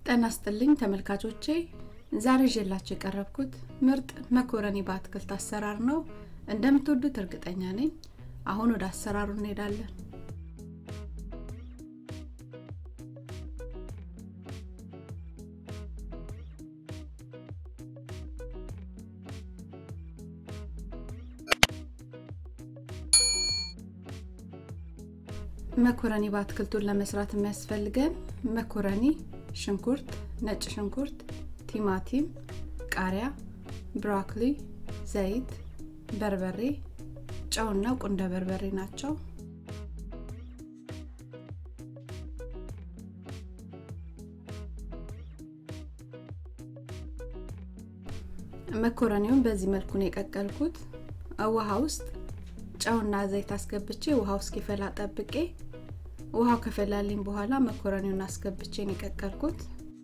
ጤና ይስጥልኝ ተመልካቾቼ ዛሬ ይዤላችሁ የቀረብኩት ምርጥ መኮረኒ በአትክልት አሰራር ነው እንደምትወዱት እርግጠኛ ነኝ አሁን ወደ አሰራሩ እንሄዳለን መኮረኒ በአትክልቱን ለመስራት የሚያስፈልገን መኮረኒ ሽንኩርት ነጭ ሽንኩርት ቲማቲም ቃሪያ ብሮኮሊ ዘይት በርበሬ ጨውና ቁንደ በርበሬ ናቸው መኮረኒውን በዚህ መልኩ ነው የቀቀልኩት ውሃ ውስጥ ጨውና ዘይት አስገብቼ ውሃው እስኪፈላ ጠብቄ ውሃው ከፈላልኝ በኋላ መኮረኒውን አስገብቼ ነው የቀቀልኩት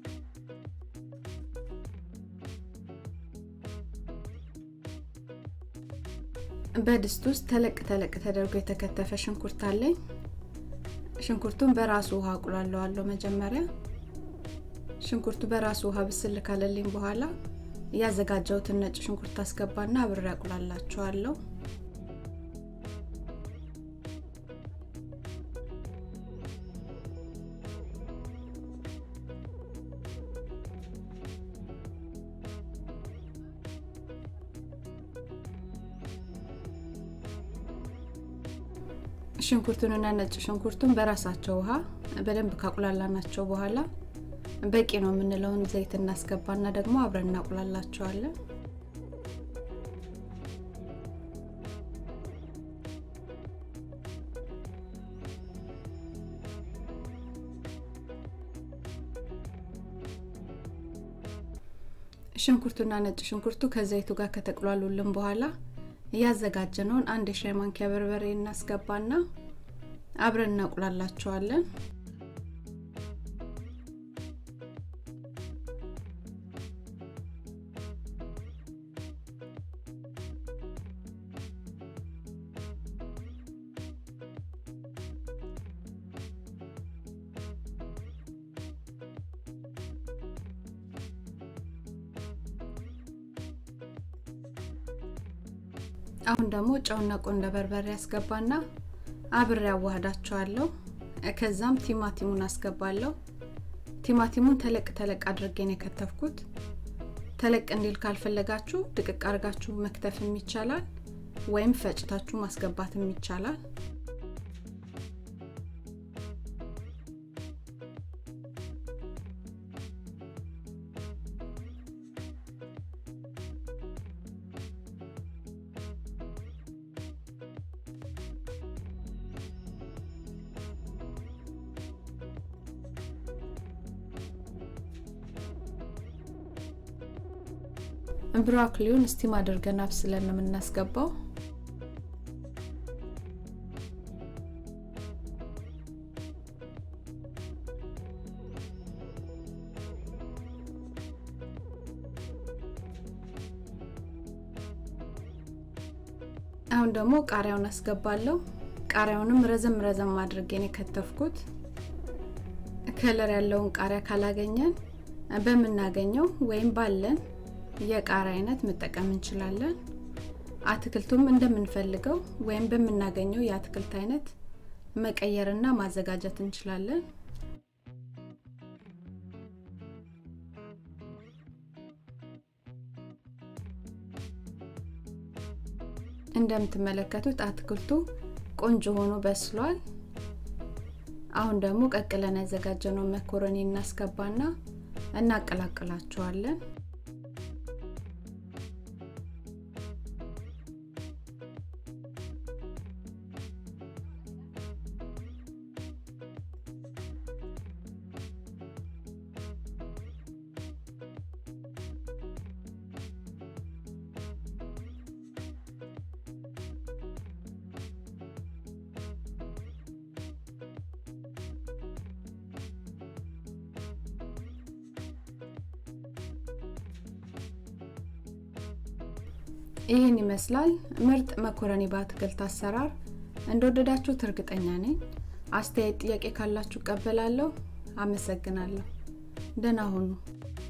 በድስት ውስጥ ተለቅ ተለቅ ተደርጎ የተከተፈ ሽንኩርት አለኝ ሽንኩርቱን በራሱ ውሃ አቁላለዋለሁ መጀመሪያ ሽንኩርቱ በራሱ ውሃ ብስል ካለልኝ በኋላ ያዘጋጀሁትን ነጭ ሽንኩርት አስገባና አብሬ አቁላላቸዋለሁ ሽንኩርቱንና ነጭ ሽንኩርቱን በራሳቸው ውሃ በደንብ ካቁላላናቸው በኋላ በቂ ነው የምንለውን ዘይት እናስገባና ደግሞ አብረን እናቁላላቸዋለን ሽንኩርቱና ነጭ ሽንኩርቱ ከዘይቱ ጋር ከተቁላሉልን በኋላ እያዘጋጀነውን አንድ የሻይ ማንኪያ በርበሬ እናስገባና አብረን እናቁላላቸዋለን አሁን ደግሞ ጨውና ቆንደ በርበሬ ያስገባና አብሬ ያዋህዳቸዋለሁ ከዛም ቲማቲሙን አስገባለሁ ቲማቲሙን ተለቅ ተለቅ አድርጌን የከተፍኩት ተለቅ እንዲል ካልፈለጋችሁ ድቅቅ አርጋችሁ መክተፍም ይቻላል ወይም ፈጭታችሁ ማስገባትም ይቻላል ብሮኮሊውን ስቲም አድርገን አብስለን ነው የምናስገባው አሁን ደግሞ ቃሪያውን አስገባለሁ ቃሪያውንም ረዘም ረዘም አድርጌን የከተፍኩት ከለር ያለውን ቃሪያ ካላገኘን በምናገኘው ወይም ባለን የቃሪያ አይነት መጠቀም እንችላለን አትክልቱም እንደምንፈልገው ወይም በምናገኘው የአትክልት አይነት መቀየርና ማዘጋጀት እንችላለን እንደምትመለከቱት አትክልቱ ቆንጆ ሆኖ በስሏል አሁን ደግሞ ቀቅለን ያዘጋጀነው መኮረኒ እናስገባና እናቀላቅላቸዋለን ይህን ይመስላል ምርጥ መኮረኒ በአትክልት አሰራር እንደወደዳችሁት እርግጠኛ ነኝ አስተያየት ጥያቄ ካላችሁ ቀበላለሁ አመሰግናለሁ ደህና ሁኑ